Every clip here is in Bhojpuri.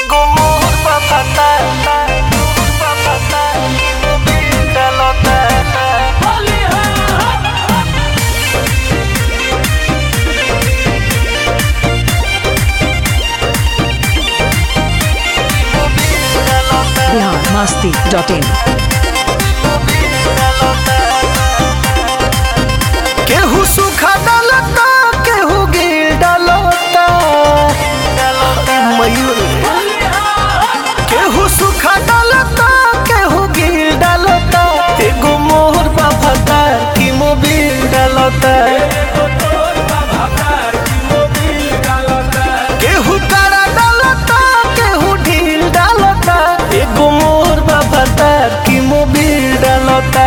एगो मोर बाफाता बाफाता डालता बिहार मस्ती डॉट इन केहू सूखा डालता केहू गिल डालता मयूर केहू सूखा डालता केहू गिल डालता एगो मोहर बाफाता की मोबिल डालता केहू कारा डालता केहू ढील डालता एगो मोर बाफाता की मोबिल डालता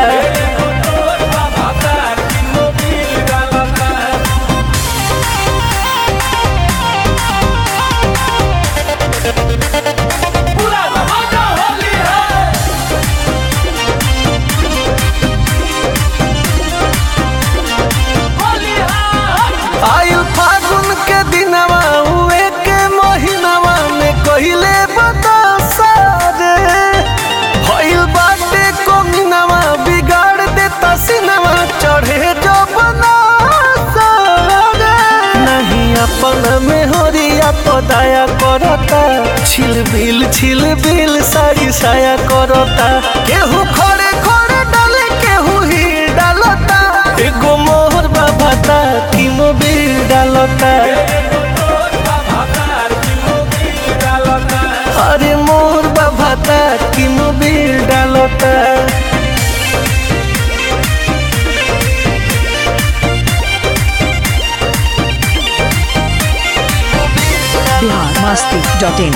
आयु फागुन के दिनवा हुए के महीनवा में कहिले बतासा रे भइल बाटे कोमिनवा बिगाड़ देता सिनवा चढ़े जो बनासा रे नहीं अपन में होरिया पदाया करता छिल बिल छिल बिल साड़ी साया करता केहू खड़े खड़े डाले केहू ही डालता एगो मोहर बाबाता की मोबिल डालता अरे मोहर बाबाता की मोबिल डालता बिहार मस्ती डॉट इन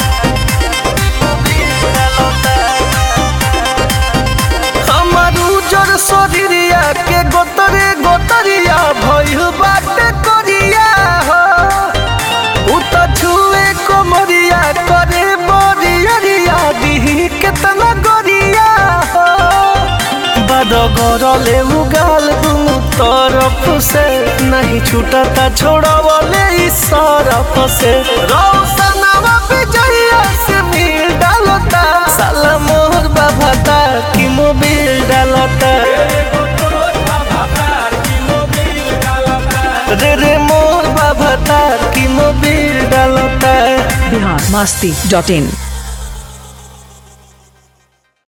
हमार उजर शरीरिया के गोतरे गोतरिया भइल बाटे करिया हो उ त छुए कोमरिया करे बरियरिया दिही केतना गरिया हो बड़ गरले उगाल दुनु तरफ से नहीं छूटता छोड़वले इस सरफ से रौसनवा विजया से मिल डालता साला मोहर बाबाता की मोबिल डालता रे रे मोर बाबाता की मोबिल डालता बिहार मस्ती डॉट इन